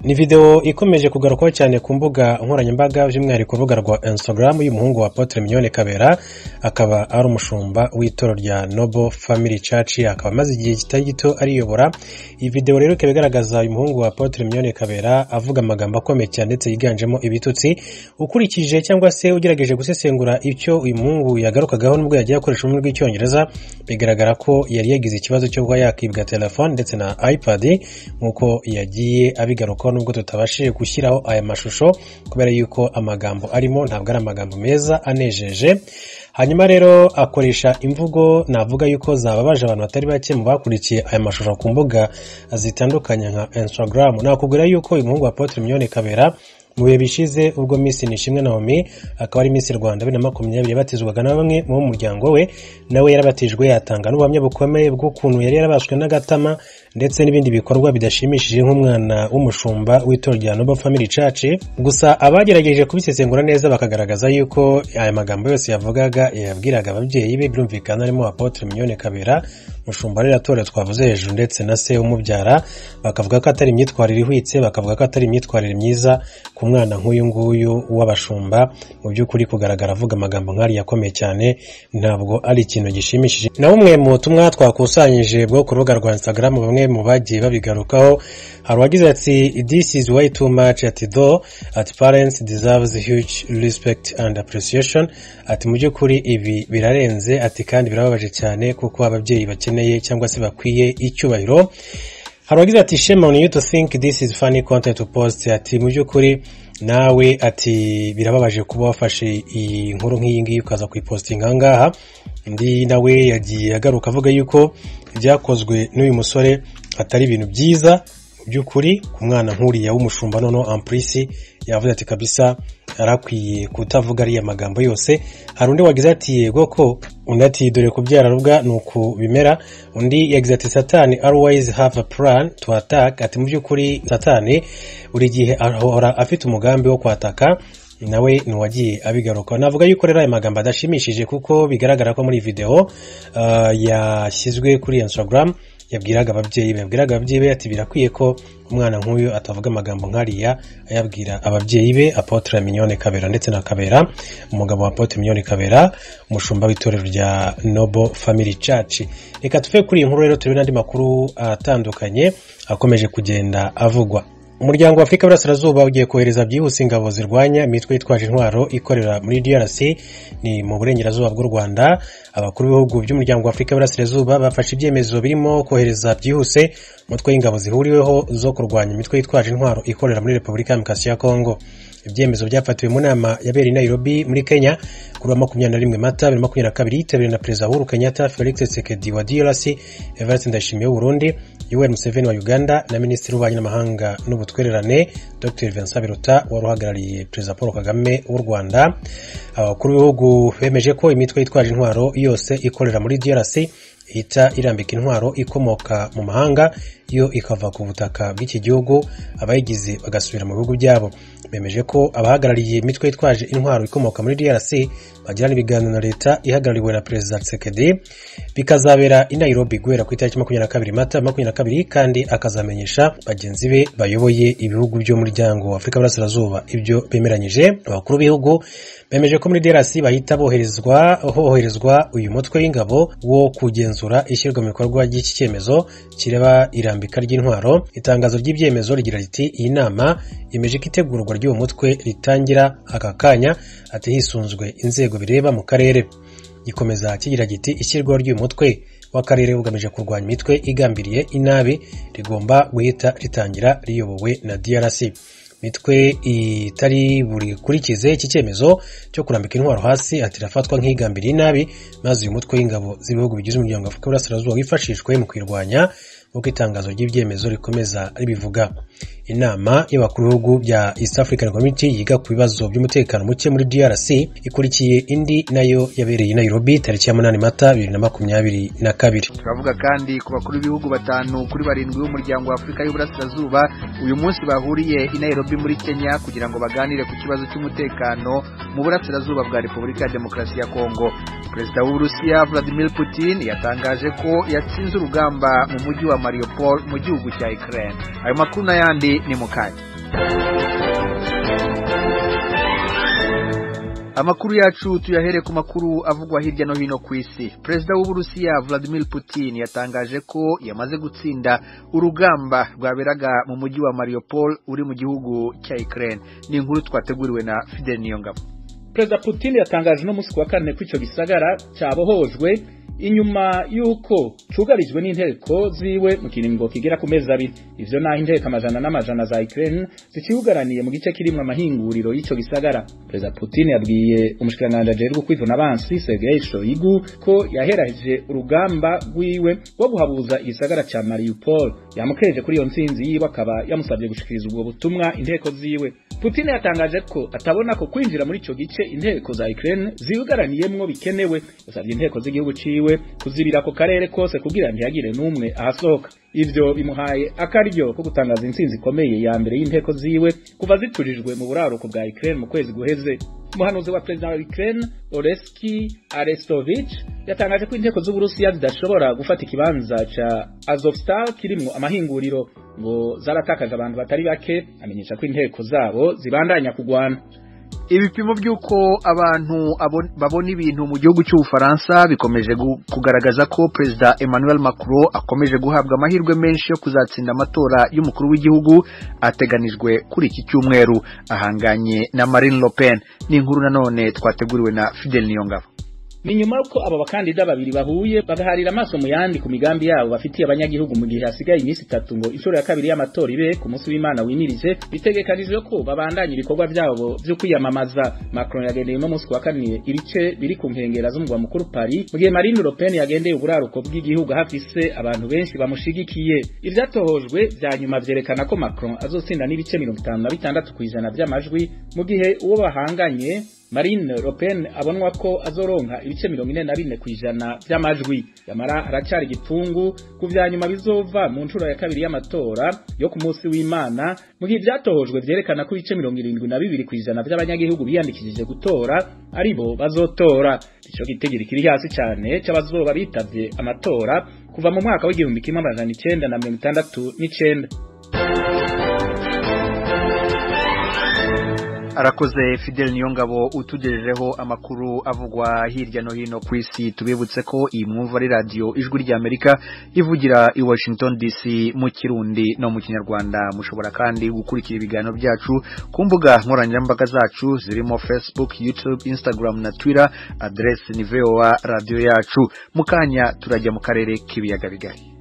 ni video ikomeje kugarukwaho cyane ku mbuga nkoranyambaga by'umwihariko urubuga rwa instagram y'umuhungu wa Apotre Mignone Kabera akaba ari umushumba w'itoro rya Noble Family Church akaba amaze igihe kitari gito ariyobora iyi video rero ikaba igaragaza uyu muhungu wa Apotre Mignone Kabera avuga amagambo akomeye cyane ndetse yiganjemo ibitutsi ukurikije cyangwa se ugerageje gusesengura icyo uyu muhungu yagarukagaho nubwo yagiye akoresha ururimi rw'icyongereza bigaragara ko yari yagize ikibazo cyo kuba yakibwa telefone ndetse na ipad nk'uko yagiye abigarukaho nubwo tutabashije gushyiraho aya mashusho kubera yuko amagambo arimo ntabwo ari amagambo meza anejeje hanyuma rero akoresha imvugo navuga yuko zababaje abantu batari bake mu bakurikiye aya mashusho ku mbuga zitandukanye nka instagram nakubwira yuko uyu muhungu wa Apotre Mignone Kabera mu bihe bishize ubwo Miss Nishimwe Naomi akaba ari Miss Rwanda bibiri na makumyabiri yabatizwaga na bamwe mu muryango we nawe yarabatijwe yatanga n'ubuhamya bukomeye bw'ukuntu yari yarabaswe n'agatama ndetse n'ibindi bikorwa bidashimishije nk'umwana w'umushumba w'itorero rya Noble Family Church gusa abagerageje kubisesengura neza bakagaragaza yuko aya magambo yose yavugaga yabwiraga ababyeyi be birumvikana harimo Apotre Mignone Kabera mushumba rero atorero twavuze hejuru ndetse na se umubyara bakavuga ko atari imyitwarire ihwitse bakavuga ko atari imyitwarire myiza ku mwana nk'uyu nguyu w'abashumba mu by'ukuri kugaragara avuga amagambo nk'ariya akomeye cyane ntabwo ari ikintu gishimishije na bumwe mu butumwa twakusanyije bwo ku rubuga rwa instagram bamwe mu bagiye babigarukaho hari uwagize ati this is way too much ati though at parents deserves huge respect and appreciation ati mu by'ukuri ibi birarenze ati kandi birababaje cyane kuko ababyeyi bakeneye cyangwa se bakwiye icyubahiro hari uwagize ati shame on you to think this is funny content to post ati mu by'ukuri nawe ati birababaje kuba wafashe iyi nkuru nk'iyi ngiyi ukaza kuyipostinga aha ngaha undi nawe yagiye agaruka avuga yuko ibyakozwe n'uyu musore atari ibintu byiza mu by'ukuri ku mwana nk'uriya w'umushumba noneho ampurisi yavuze ati kabisa arakwiye kutavuga ariya magambo yose hari undi wagize ati yego ko undi ati dore kubyara rubwa ni uku bimera undi yagize ati satani always have a plan to attack ati mu by'ukuri satani buri gihe ahora afite umugambi wo kwataka nawe ni uwagiye abigaruka navuga yuko rero aya magambo adashimishije kuko bigaragara ko muri video uh, yashyizwe kuri instagram yabwiraga ababyeyi be yabwiraga ababyeyi be ati birakwiye ko umwana nk'uyu atavuga amagambo nk'ariya ayabwira ababyeyi be apotre mignone kabera ndetse na kabera umugabo wa apotre mignone kabera umushumba w'itorero rya noble family church reka tuve kuri iyi nkuru rero turebe n'andi makuru atandukanye akomeje kugenda avugwa umuryango wa afurika y'uburasirazuba ugiye kohereza byihuse ingabo zirwanya imitwe yitwaje intwaro ikorera muri drc ni mu burengerazuba bw'u rwanda abakuru b'ibihugu by'umuryango wa afurika y'uburasirazuba bafashe ibyemezo birimo kohereza byihuse umutwe w'ingabo zihuriweho zo kurwanya imitwe yitwaje intwaro ikorera muri repubulika ya demokarasi ya kongo ibyemezo byafatiwe mu nama yabereye i nairobi muri kenya kuri wa makumyabiri na rimwe mata bibiri makumyabiri na kabiri yitabiriwe na perezida uhuru kenyatta felix tshisekedi wa drc evariste ndayishimiye w'uburundi yoweri museveni wa uganda na minisitiri w'ububanyi n'amahanga n'ubutwererane dr vincent biruta wari uhagarariye perezida paul kagame w'u rwanda abakuru b'ibihugu bemeje ko imitwe yitwaje intwaro yose ikorera muri drc ihita irambika intwaro ikomoka mu mahanga yo ikava ku butaka bw'iki gihugu abayigize bagasubira mu bihugu byabo bemeje ko abahagarariye imitwe yitwaje intwaro ikomoka muri drc bagirana ibiganiro na leta ihagarariwe na perezida Tshisekedi bikazabera i Nairobi guhera ku itariki makumyabiri na kabiri mata makumyabiri na kabiri kandi akazamenyesha bagenzi be bayoboye ibihugu by'umuryango wa afurika y'uburasirazuba ibyo bemeranyije abakuru b'ibihugu bemeje ko muri DRC bahita boherezwa hoherezwa uyu mutwe w'ingabo wo kugenzura ishyirwa mu bikorwa ry'iki cyemezo kireba irambika ry'intwaro itangazo ry'ibyemezo rigira riti iyi nama yemeje ko itegurwa ry'uwo mutwe ritangira aka kanya ati hisunzwe inzego bireba mu karere gikomeza kigira giti ishyirwaho ry'uyu mutwe w'akarere ugamije kurwanya imitwe igambiriye inabi rigomba guhita ritangira riyobowe na DRC mitwe itari burikurikize iki cyemezo cyo kurambika intwaro hasi ati irafatwa nk'igambiriye inabi maze uyu mutwe w'ingabo z'ibihugu bigize umuryango wa afurika y'uburasirazuba wifashishwe mu kwirwanya nk'uko itangazo ry'ibyemezo rikomeza ribivuga inama y'abakuru b'ibihugu bya east african community yiga ku bibazo by'umutekano muke muri drc ikurikiye indi nayo yabereye i nairobi tariki ya munani mata bibiri na makumyabiri na kabiri turavuga kandi ku bakuru b'ibihugu batanu kuri barindwi b'umuryango wa afurika y'uburasirazuba uyu munsi bahuriye i nairobi muri kenya kugira ngo baganire ku kibazo cy'umutekano mu burasirazuba bwa repubulika ya demokarasi ya kongo perezida w'uburusiya vladimir putin yatangaje ko yatsinze urugamba mu mujyi wa mariupol mu gihugu cya ukraine ayo makuru n'ayandi ni mu kanya amakuru yacu tuyahere ku makuru avugwa hirya no hino ku isi perezida w'uburusiya vladimir putin yatangaje ko yamaze gutsinda urugamba rwaberaga mu mujyi wa mariupol uri mu gihugu cya ukraine ni inkuru twateguriwe na fidel niyongabo perezida putin yatangaje no munsi wa kane ko icyo gisagara cyabohojwe inyuma y'uko cugarijwe n'inteko ziwe mu kiringo kigera ku mezi abiri ivyo naho inteko amajana n'amajana za Ukraine zikiugaraniye mu gice kirimwo amahinguriro y'ico gisagara perezida Putin yabwiye umushikiranganji ajejwe kwivuna abansi Sergei Shoigu ko yaheraheje urugamba rwiwe rwo guhabuza igisagara ca Mariupol yamukeje kuri iyo ntsinzi yiwe akaba yamusabye gushikiriza ubwo butumwa inteko ziwe Putin yatangaje ko atabona ko kwinjira muri ico gice inteko za Ukraine ziugaraniyemwo bikenewe yasabye inteko z'igihugu ciwe kuzibira ako karere kose kugira ntihagire n'umwe ahasohoka ivyo bimuhaye akaryo ko gutangaza intsinzi ikomeye ya mbere y'inteko ziwe kuva ziturijwe mu buraruko bwa Ukraine mu kwezi guheze umuhanuzi wa perezida wa Ukraine Oleski Arestovich yatangaje ko inteko z'Uburusiya zidashobora gufata ikibanza ca Azovstal kirimwo amahinguriro ngo zaratakaje abantu batari bake amenyesha ko inteko zabo zibandanya kugwana ibipimo by'uko abantu babona ibintu mu gihugu cy'ubufaransa bikomeje kugaragaza ko perezida Emmanuel Macron akomeje guhabwa amahirwe menshi yo kuzatsinda amatora y'umukuru w'igihugu ateganijwe kuri iki cyumweru ahanganye na Marine Le Pen ni inkuru nanone twateguriwe na Fidel Niyongabo ni nyuma yuko aba bakandida babiri bahuye bagaharira amaso mu yandi ku migambi yabo bafitiye abanyagihugu mu gihe hasigaye iminsi itatu ngo inshuro ya kabiri y'amatora ibe ku munsi w'Imana wimirije bitegekanijwe ko babandanya ibikorwa byabo byo kwiyamamaza Macron yagendeye no munsi wa kane ibice biri ku nkengera z'umugwa mukuru Paris mu gihe Marine Le Pen yagendeye uburaruko bw'igihugu hafise abantu benshi bamushigikiye ivyatohojwe vya nyuma vyerekana ko Macron azotsinda n'ibice mirongo itanu na bitandatu kw'ijana vy'amajwi mu gihe uwo bahanganye Marine Le Pen abonwa ko azoronka ibice mirongo ine na bine kw'ijana vy'amajwi yamara aracari igipfungu ku vya nyuma bizova mu nshuro ya kabiri y'amatora yo ku munsi w'Imana mu gihe vyatohojwe vyerekana ko ibice mirongo irindwi na bibiri kw'ijana vy'abanyagihugu biyandikishije gutora aribo bazotora ico gitegeko kiri hasi cane c'abazoba bitavye amatora kuva mu mwaka w'igihumbi kimwe amajana icenda na mirongo itandatu n'icenda arakoze Fidel Niyongabo utugejejeho amakuru avugwa hirya no hino ku isi tubibutse ko iyi mwumva ari radio ijwi rya Amerika ivugira i Washington DC mu kirundi no mu kinyarwanda mushobora kandi gukurikira ibiganiro byacu ku mbuga nkoranyambaga zacu zirimo Facebook YouTube Instagram na Twitter adresse ni VOA radio yacu mukanya turajya mu karere k'ibiyaga bigari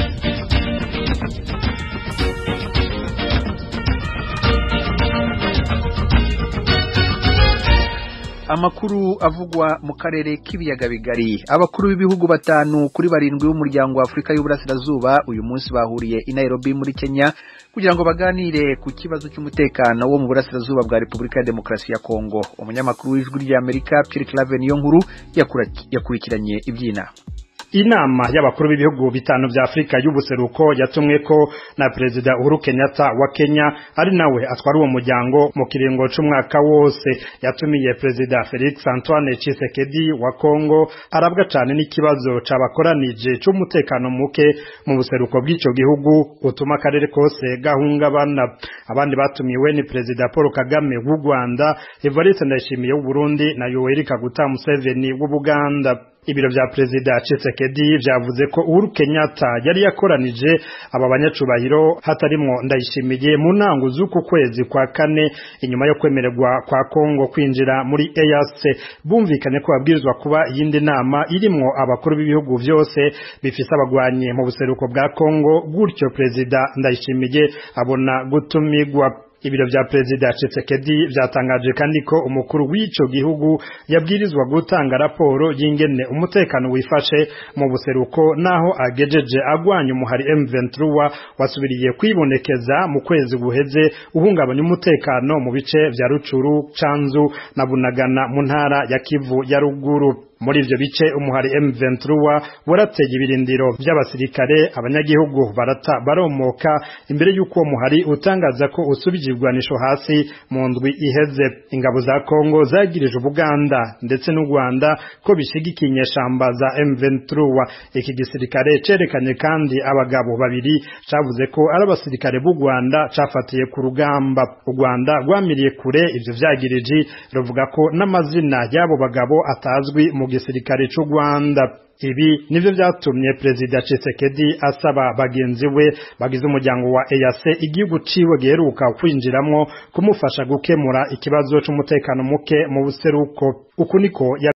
amakuru avugwa mu karere k'ibiyaga bigari abakuru b'ibihugu batanu kuri barindwi b'umuryango wa Afurika y'Uburasirazuba uyu munsi bahuriye i Nairobi muri Kenya kugira ngo baganire ku kibazo cy'umutekano wo mu burasirazuba bwa Repubulika ya Demokarasi ya Kongo umunyamakuru w'ijwi rya Amerika Pierre Claver Niyonkuru yakurikiranye iby'inama inama y'abakuru b'ibihugu bitanu vya Afrika y'ubuseruko yatumwe ko na Perezida Uhuru Kenyatta wa Kenya ari nawe atwara uwo muryango mu kiringo c'umwaka wose yatumiye Perezida Felix Antoine Tshisekedi wa Kongo arabwa cane n'ikibazo cabakoranije c'umutekano muke mu buseruko bw'ico gihugu utuma akarere kose gahungabana abandi batumiwe ni Perezida Paul Kagame w'u Rwanda Evariste Ndayishimiye w'u Burundi na Yoweri Kaguta Museveni w'u Buganda ibiro vya perezida Tshisekedi vyavuze ko Uhuru Kenyatta yari yakoranije aba banyacubahiro hatarimwo ndayishimiye mu ntango z'uku kwezi kwa kane inyuma yo kwemererwa kwa Kongo kwinjira muri EAC bumvikanye ko babwirizwa kuba iyindi nama irimwo abakuru b'ibihugu vyose bifise abagwanyi mu buseruko bwa Kongo gutyo perezida ndayishimiye abona gutumigwa ibiro vya perezida Tshisekedi vyatangaje kandi ko umukuru w'ico gihugu yabwirizwa gutanga raporo y'ingene umutekano wifashe mu buseruko naho agejeje agwanya umuhari M23 wasubiriye kwibonekeza mu kwezi guheze uhungabanya umutekano mu bice vya Rucuru, Canzu na Bunagana mu ntara ya Kivu ya ruguru muri ivyo bice umuhari M23 warateye ibirindiro vy'abasirikare abanyagihugu barata baromoka imbere y'uko uwo muhari utangaza ko usubije ibigwanisho hasi mu ndwi iheze ingabo za Kongo zagirije Ubuganda ndetse n'u Rwanda ko bishigikiye inyeshamba za M23 iki gisirikare cerekanye kandi abagabo babiri cavuze ko ari abasirikare b'u Rwanda cafatiye ku rugamba u Rwanda rwamiriye kure ivyo vyagiriji ruvuga ko n'amazina y'abo bagabo atazwi mu gisirikare c'u Rwanda ibi nivyo vyatumye perezida Tshisekedi asaba bagenzi we bagize umuryango wa EAC igihugu ciwe giheruka kwinjiramwo kumufasha gukemura ikibazo c'umutekano muke mu buseruko uku niko